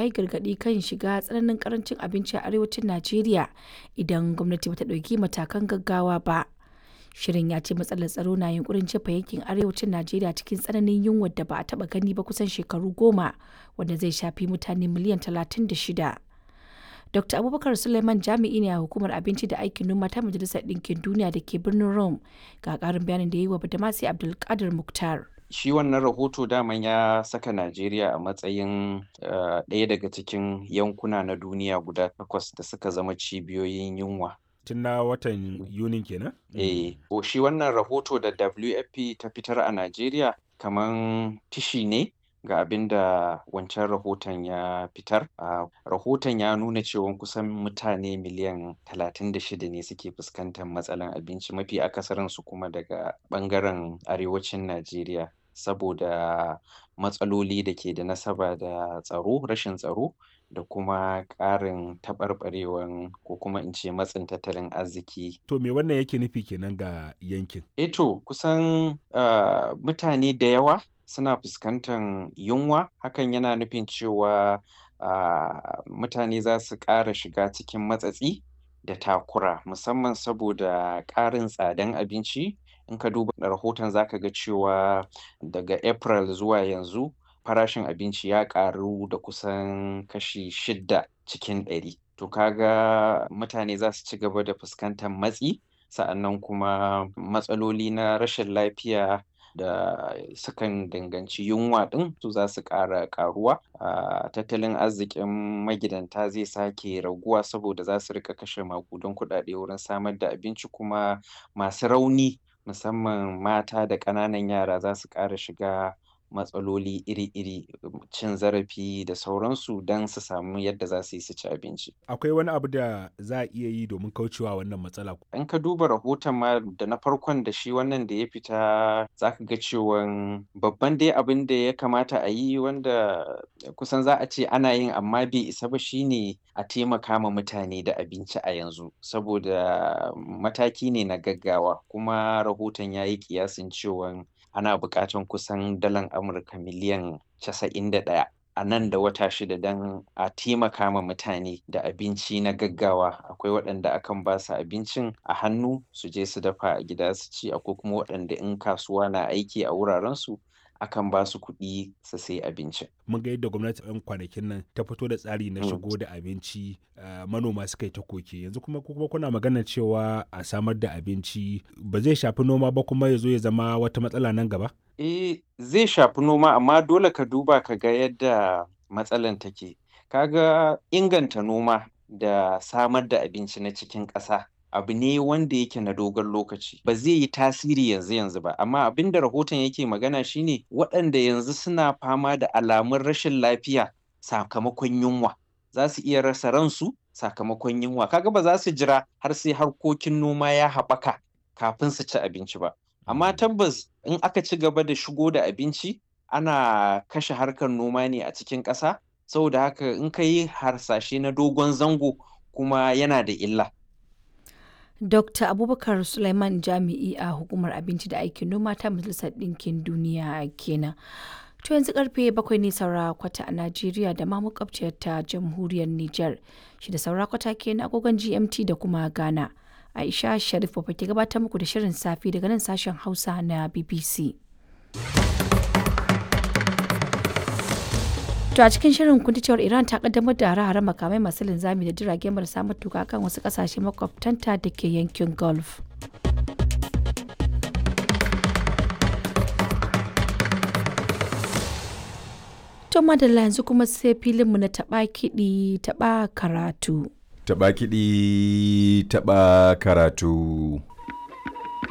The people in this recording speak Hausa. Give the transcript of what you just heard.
ya yi gargaɗi kan shiga tsananin karancin abinci a arewacin Najeriya idan gwamnati bata ɗauki matakan gaggawa ba. Shirin ya ce matsalar tsaro na yunkurin jefa yankin arewacin Najeriya cikin tsananin yunwar da ba a taɓa gani ba kusan shekaru goma wanda zai shafi mutane miliyan talatin da shida. Dr. Abubakar Suleiman jami'i ne a hukumar abinci da aikin noma ta Majalisar Ɗinkin Duniya da ke birnin Rome ga ƙarin bayanin da ya yi wa Badamasi Abdulkadir Muktar. shi wannan rahoto daman ya saka Najeriya a matsayin ɗaya daga cikin yankuna na duniya guda takwas da suka zama cibiyoyin yunwa. Tun na watan Yunin kenan? Eh, shi wannan rahoto da WFP ta fitar a Najeriya kaman tishi ne ga abin da wancan rahoton ya fitar. Uh, rahoton ya nuna cewa kusan mutane miliyan 36 ne suke fuskantar matsalan abinci mafi akasarinsu kuma daga ɓangaren arewacin Najeriya. saboda matsaloli da ke da nasaba da tsaro rashin tsaro da kuma ƙarin taɓarɓarewan ko kuma in ce matsin tattalin arziki. To me wannan yake nufi kenan ga yankin? Eto kusan uh, mutane da yawa suna fuskantar yunwa hakan yana nufin cewa uh, mutane za su ƙara shiga cikin matsatsi da takura musamman saboda ƙarin tsadan abinci in ka duba rahoton zaka ga cewa daga april zuwa yanzu farashin abinci ya ƙaru da kusan kashi shidda cikin ɗari to kaga mutane za su ci gaba da fuskantar matsi sa'annan kuma matsaloli na rashin lafiya da sukan danganci yunwa ɗin su za su ƙara ƙaruwa a tattalin arzikin magidanta zai sake raguwa saboda za su rika kashe maƙudan kuɗaɗe wurin samar da abinci kuma masu rauni musamman mata da ƙananan yara za su ƙara shiga matsaloli iri-iri cin zarafi da sauransu don su samu yadda za su yi su ci abinci. Akwai wani abu da za a iya yi domin kaucewa wannan matsala? In ka duba rahoton ma da na farkon da shi wannan da ya fita za ka ga cewan babban dai abin da ya kamata a yi wanda kusan za a ce ana yin amma bai isa ba shine a taimaka ma mutane da abinci a yanzu saboda mataki ne na gaggawa kuma rahoton ya yi kiyasin cewan ana buƙatan kusan dalan Amurka miliyan casa'in da ɗaya a nan da wata shida don a taimaka ma mutane da abinci na gaggawa akwai waɗanda akan ba su abincin a hannu su je su dafa a gida su ci akwai kuma waɗanda in kasuwa na aiki a wurarensu akan ba su kuɗi su sai abincin. Mun ga yadda gwamnati ɗan kwanakin nan ta fito da tsari na shigo da abinci manoma suka yi ta koke yanzu kuma kuma kuna magana cewa a samar da abinci ba zai shafi noma ba kuma ya zo ya zama wata matsala nan gaba? Eh zai shafi noma amma dole ka duba ka ga yadda matsalan take. Kaga inganta noma da samar da abinci na cikin ƙasa abu ne wanda yake na dogon lokaci ba zai yi tasiri yanzu yanzu ba amma abin da rahoton yake magana shine waɗanda yanzu suna fama da alamun rashin lafiya sakamakon yunwa za su iya rasa ransu sakamakon yunwa kaga ba za su jira har sai harkokin noma ya haɓaka kafin su ci abinci ba amma tabbas in aka ci gaba da shigo da abinci ana kashe harkar noma ne a cikin ƙasa saboda haka in ka yi harsashe na dogon zango kuma yana da illa Dr. Abubakar Suleiman Jami'i a Hukumar Abinci da Aikin Noma ta Majalisar Ɗinkin Duniya kenan. To yanzu karfe bakwai ne saura kwata a Najeriya da ma makwabciyar ta Jamhuriyar Nijar. Shi da saura kwata ke na agogon GMT da kuma Ghana. Aisha Sharif ke gabatar muku da shirin safi daga nan sashen Hausa na BBC. To a cikin shirin kun cewar Iran ta kaddamar da hare-hare makamai masu linzami da jirage marasa matuka kan wasu kasashe makwabtanta da ke yankin Gulf. To madalla yanzu kuma sai filinmu na taɓa kiɗi taɓa karatu. Taɓa kiɗi taɓa karatu.